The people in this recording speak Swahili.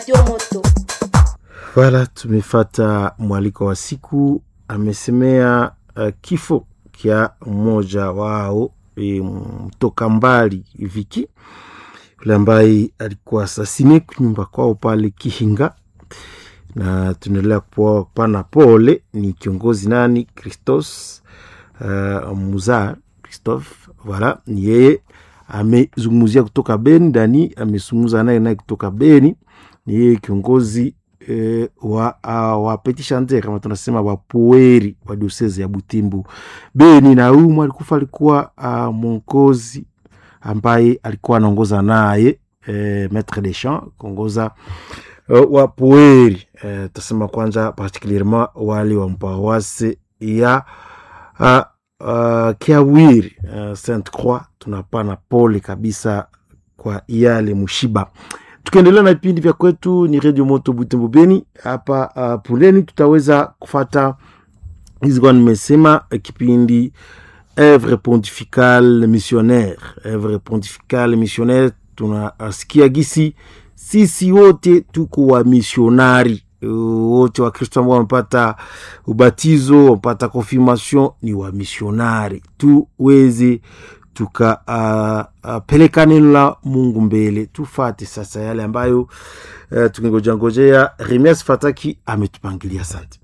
moto. Wala tumefata mwaliko wa siku, amesemea uh, kifo kya mmoja wao e, mtoka mbali Viki yule ambaye alikuwa asasine nyumba kwao pale Kihinga, na tunaendelea kupana pole. Ni kiongozi nani Christos uh, Muzar Christophe, voilà, ni yeye amezungumzia kutoka Beni. Dani amezungumza naye naye kutoka Beni, ni yeye kiongozi E, wa, uh, wa petit chanteur kama tunasema wapoeri wa diosese ya Butimbu Beni, na huyu alikufa alikuwa uh, mwongozi ambaye alikuwa anaongoza naye e, maitre de chant kuongoza uh, wapoeri e, tasema kwanza particulierement wale wa mpawase ya uh, uh, Kiawiri uh, Sainte Croix, tunapana pole kabisa kwa yale mushiba tukiendelea na vipindi vya kwetu ni redio moto Butembo Beni hapa uh, puleni tutaweza kufata hizi kwa nimesema uh, kipindi Evre pontificale missionnaire, Evre pontificale missionnaire. Tunasikia gisi sisi wote tuko wa misionari wote wa Kristo ambao wamepata ubatizo wamepata confirmation ni wa misionari, tuweze tukapeleka uh, uh, neno la Mungu mbele, tufate sasa yale ambayo uh, tungengojangojea. Remias Fataki ametupangilia. Asante.